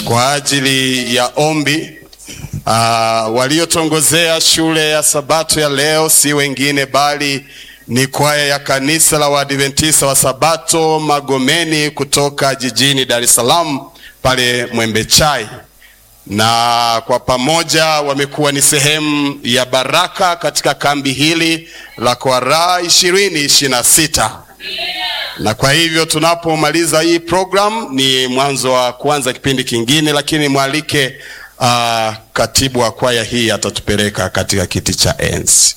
kwa ajili ya ombi. Uh, waliotongozea shule ya Sabato ya leo si wengine bali ni kwaya ya kanisa la Waadventista wa Sabato Magomeni kutoka jijini Dar es Salaam pale Mwembe Chai, na kwa pamoja wamekuwa ni sehemu ya baraka katika kambi hili la Kwaraa ishirini ishirini na sita na kwa hivyo tunapomaliza hii program ni mwanzo wa kuanza kipindi kingine, lakini mwalike uh, katibu wa kwaya hii atatupeleka katika kiti cha enzi.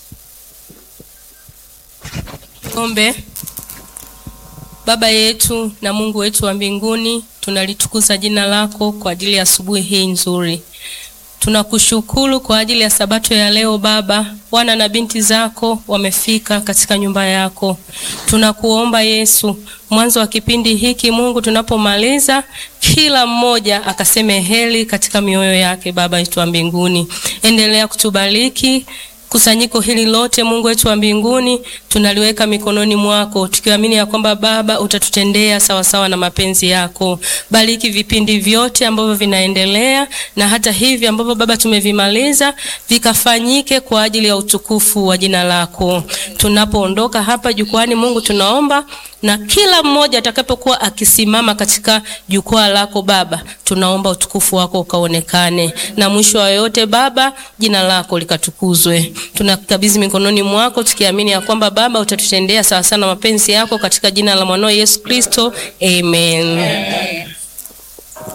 Ombe. Baba yetu na Mungu wetu wa mbinguni, tunalitukuza jina lako kwa ajili ya asubuhi hii nzuri. Tunakushukuru kwa ajili ya sabato ya leo Baba. Wana na binti zako wamefika katika nyumba yako. Tunakuomba Yesu, mwanzo wa kipindi hiki Mungu, tunapomaliza kila mmoja akaseme heri katika mioyo yake. Baba yetu wa mbinguni, endelea kutubariki kusanyiko hili lote Mungu wetu wa mbinguni tunaliweka mikononi mwako, tukiamini ya kwamba Baba utatutendea sawasawa na mapenzi yako. Bariki vipindi vyote ambavyo vinaendelea na hata hivi ambavyo Baba tumevimaliza, vikafanyike kwa ajili ya utukufu wa jina lako. Tunapoondoka hapa jukwani, Mungu tunaomba na kila mmoja atakapokuwa akisimama katika jukwaa lako Baba, tunaomba utukufu wako ukaonekane, na mwisho wa yote Baba, jina lako likatukuzwe. Tunakabidhi mikononi mwako tukiamini ya kwamba Baba utatutendea sawa sana mapenzi yako, katika jina la mwanao Yesu Kristo, amen, amen.